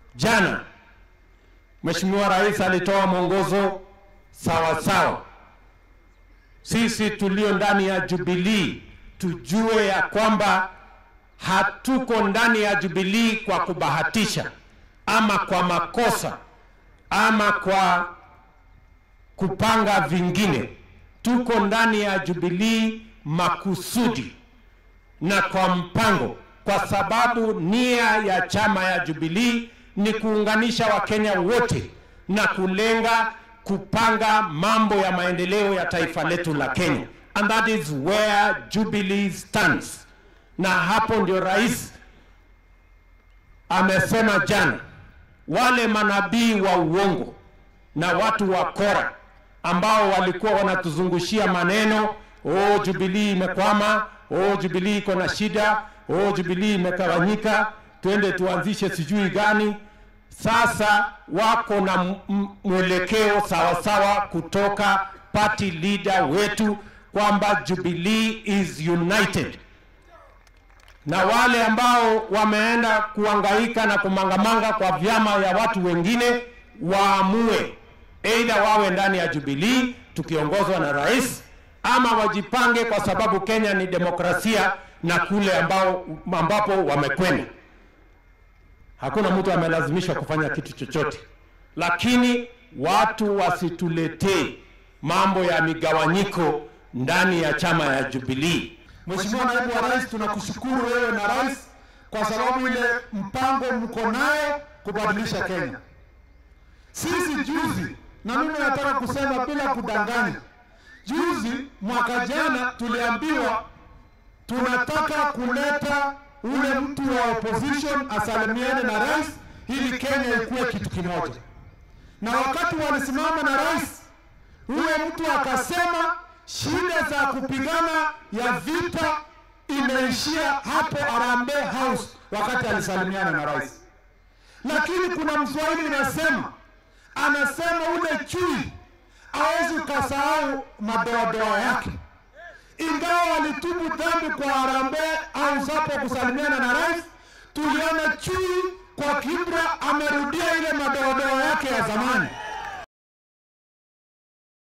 jana Mheshimiwa Rais alitoa mwongozo sawa sawa. Sisi tulio ndani ya Jubilee tujue ya kwamba hatuko ndani ya Jubilee kwa kubahatisha ama kwa makosa ama kwa kupanga vingine. Tuko ndani ya Jubilee makusudi na kwa mpango, kwa sababu nia ya chama ya Jubilee ni kuunganisha Wakenya wote na kulenga kupanga mambo ya maendeleo ya taifa letu la Kenya, and that is where Jubilee stands. Na hapo ndio rais amesema jana, wale manabii wa uongo na watu wa kora ambao walikuwa wanatuzungushia maneno oh, Jubilee imekwama, oh, Jubilee iko na shida, oh, Jubilee imegawanyika, twende tuanzishe sijui gani. Sasa wako na m- m- mwelekeo sawasawa kutoka party leader wetu kwamba Jubilee is united na wale ambao wameenda kuangaika na kumangamanga kwa vyama ya watu wengine waamue aidha wawe ndani ya Jubilee tukiongozwa na rais ama wajipange, kwa sababu Kenya ni demokrasia na kule ambao ambapo wamekwenda hakuna mtu amelazimishwa kufanya kitu chochote, lakini watu wasituletee mambo ya migawanyiko ndani ya chama ya Jubilee. Mheshimiwa Naibu wa Rais, tunakushukuru wewe na rais kwa sababu ile mpango mko nayo kubadilisha Kenya. Sisi juzi, na mimi nataka kusema bila kudanganya, juzi mwaka jana tuliambiwa tunataka kuleta ule mtu wa opposition asalimiane na rais ili Kenya ikuwe kitu kimoja, na wakati walisimama na rais huyo mtu akasema shida za kupigana ya vita imeishia hapo Harambee House wakati alisalimiana na rais. Lakini kuna mswahili inasema, anasema ule chui hawezi ukasahau madoadoa yake. Ingawa walitubu dhambi kwa Harambee House hapo kusalimiana na rais, tuliona chui kwa kibra amerudia ile madoadoa yake ya zamani.